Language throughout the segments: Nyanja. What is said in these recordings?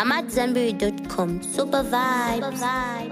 AmadZanbury.com. Super vibes.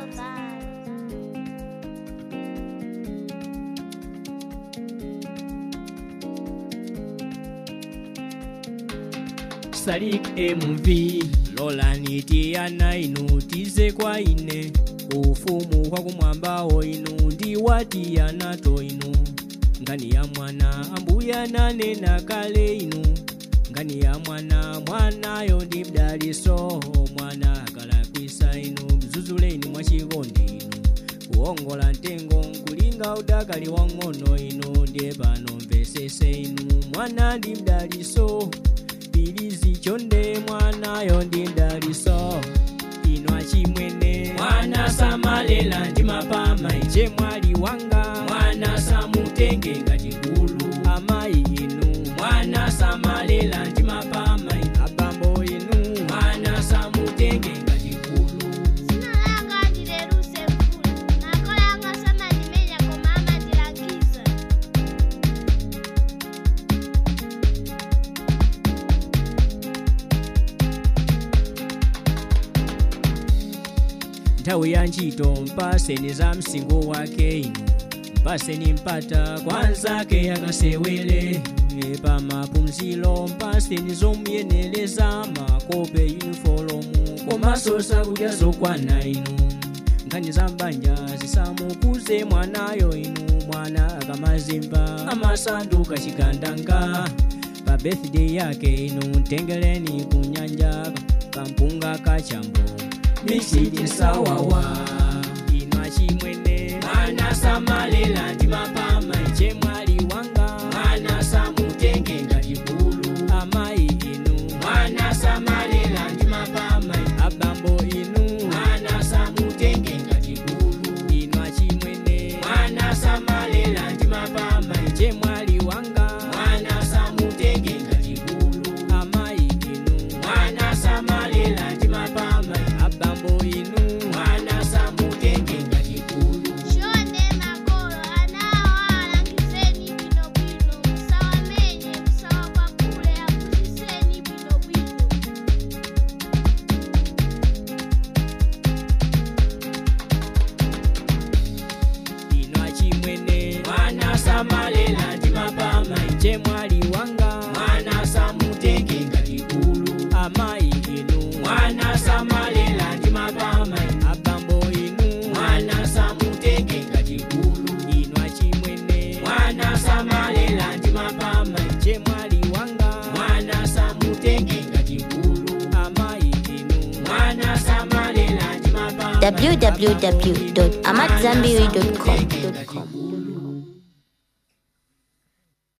Sadik MV Lolani tiana inu tize kwa ine ufumu kwa kumwambao inu ndi watiana to inu ngani ya mwana ambuya nanena kale inu ngani ya mwana mwanayo ndi mdaliso mwana akalakwisa inu mzuzuleni mwachikondi inu kuongola ntengo nkulinga udakali wang'ono inu ndiye pano mvesese inu mwana ndi mdaliso bilizi chonde mwanayo ndi mdaliso ino achimwene mwana samalela ndi mapama iche mwali wanga mwana samutenge ngati gulu amayi inu mwana samalela ndi mapama abambo inu mwana samutenge ngati gulu Sina langa ndileruse mvula nakolo yanga samandimenya koma amandilangiza nthawi ya ntchito mpaseni za msingo wake inu mpaseni mpata kwa nzake akasewere E, pa maphunziro mpaseni zomuyeneleza makope yunifolomu komanso zakudya zokwana inu nkhani za mbanja zisamukuze mwanayo inu mwana akamazimba amasanduka chigandanga pa birthday yake inu tengeleni kunyanja kampunga kachambo misiti sawawa ino achimwene mwana samalela ndi mapama iche mwali wanga mwana samutenge ngati bulu amayi inu mwana samalela ndi mapama abambo inu mwana samutenge ngati bulu ino achimwene mwana samalela ndi mapama iche mwali wanga mwana samutenge ngati bulu amayi inu mwana samalela ndi mapama abambo inu mwana samutenge ngati bulu shonde makolo anawo alangizeni bwinobwino musawamenye musawakwapule aphunzitseni bwinobwino ino achimwene mwana samalela ndi mapama iche mwali wanga mwana samutenge ngati bulu amayi inu mwana samalela ndi mapama abambo inu mwana samutenge ngati bulu ino achimwene mwana samalela ndi mapama iche mwali wanga mwana samutenge ngati bulu amayi inu mwana samalela ndi mapama www.amadzanbury.com.